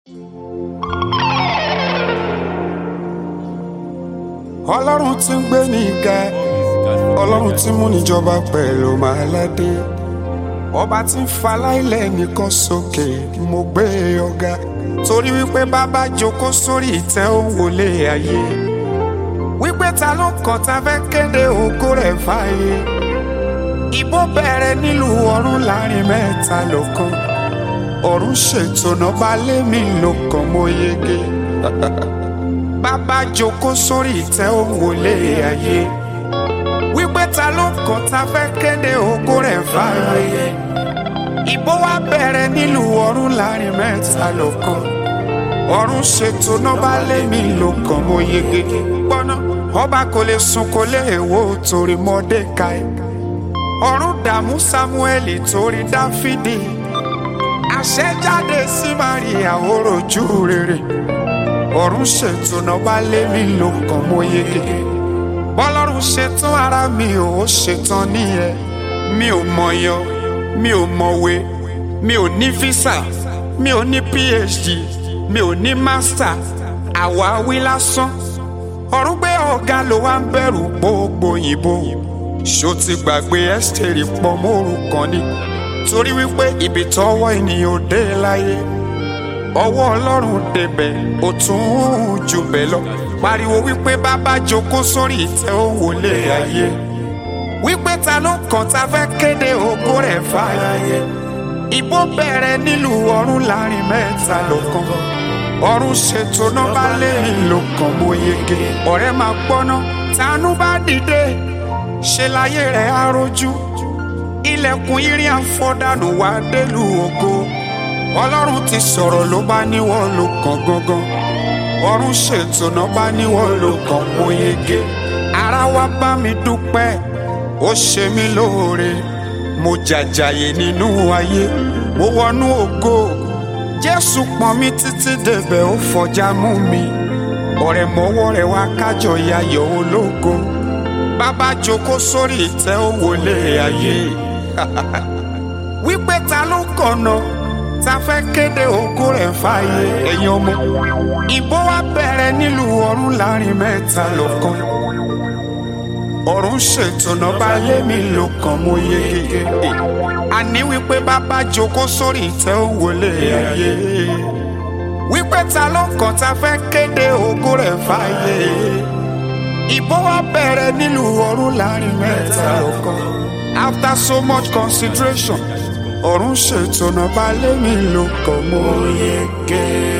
ọlọ́run tí ń gbé ní ga ọlọ́run tí mú níjọba pẹ̀lú màáládé ọba tí ń faláìlẹ̀ nìkan sókè mo gbé ọ̀gá torí wípé bàbá jókòó sórí ìtẹ́ òun wọlé ayé wípé ta ló kàn tá fẹ́ kéde ògo rẹ̀ fáyé ìbò bẹ̀rẹ̀ nílùú ọ̀run láàrin mẹ́ta lọ́kàn ọ̀run ṣètò náà bá lé mi lọ́kàn mo yege bàbá jókòó sórí ìtẹ́ òun wọlé ayé wípé ta ló kàn tá fẹ́ kéde ògo rẹ̀ fáyé ìbò wa bẹ̀rẹ̀ nílùú ọ̀run láàrin mẹ́ta lọ́kàn ọ̀run ṣètò náà bá lé mi lọ́kàn mo yege gbọ́ná ọba kò lè sùn kò lè wò torí Mọ́dékáì ọ̀run dààmú Sámúẹ́lì torí Dáfídì àṣẹjáde sí Máríà òròjú rere ọ̀run ṣètò náà bá lé mi lọ́kàn mo yege bọ́lọ́run ṣetán ara mi ò ṣetán nìyẹn mi ò mọ̀yàn mi ò mọ̀wé mi ò ní físà mi ò ní phd mi ò ní mástà àwáwí lásán ọ̀run gbé ọ̀gá ló wá ń bẹ̀rù gbogbo òyìnbó ṣó ti gbàgbé ẹ́sítẹ́rì pọ̀ mọ́rù kan ni torí wípé ibi tọ́wọ́ ènìyàn ò dé láyé ọwọ́ ọlọ́run débẹ̀ ó tún jù bẹ́ẹ̀ lọ pariwo wípé bàbá jókòó sórí ìtẹ́ ó wọlé ayé wípé ta ló kàn tá fẹ́ kéde ògo rẹ̀ fáyé ìbò bẹ̀rẹ̀ nílùú ọ̀run láàrin mẹ́ta lọ́kàn ọ̀run ṣètò náà bá lẹ́yìn lọ́kàn mo yege ọ̀rẹ́ máa gbọ́ná tánú bá dìde ṣe láyé rẹ̀ á rojú ilẹ̀kùn irin àfọ̀dànù wá délùú ògo ọlọ́run ti sọ̀rọ̀ ló bá níwọ̀ ló kàn gangan ọ̀run ṣètò náà bá níwọ̀ ló kàn mo yege ara wa bá mi dúpẹ́ ó ṣe mí lóore mo jàjàyè nínú ayé mo wọnú ògo jésù pọ́n mi títí débẹ̀ ó fọjá mú mi ọ̀rẹ́ mọ́wọ́ rẹ̀ wá kájọ yayọ̀ ológo bàbá jókòó sórí ìtẹ́ ó wọlé ayé wípé ta ló kọ̀nà ta fẹ́ kéde ògo rẹ̀ fàyè ẹ̀yin ọmọ ìbò wa bẹ̀rẹ̀ nílùú ọ̀run láàrin mẹ́ta lọ́kàn ọ̀run ṣètò náà bá lé mi lọ́kàn mo yege àní wípé bàbá jókòó sórí ìtẹ́ ó wọlé ayé wípé ta ló kàn ta fẹ́ kéde ògo rẹ̀ fàyè ìbò wa bẹ̀rẹ̀ nílùú ọ̀run láàrin mẹ́ta lọ́kàn after so much consideration ọ̀run ṣètò náà bá lé mi lọ́kàn mo yege.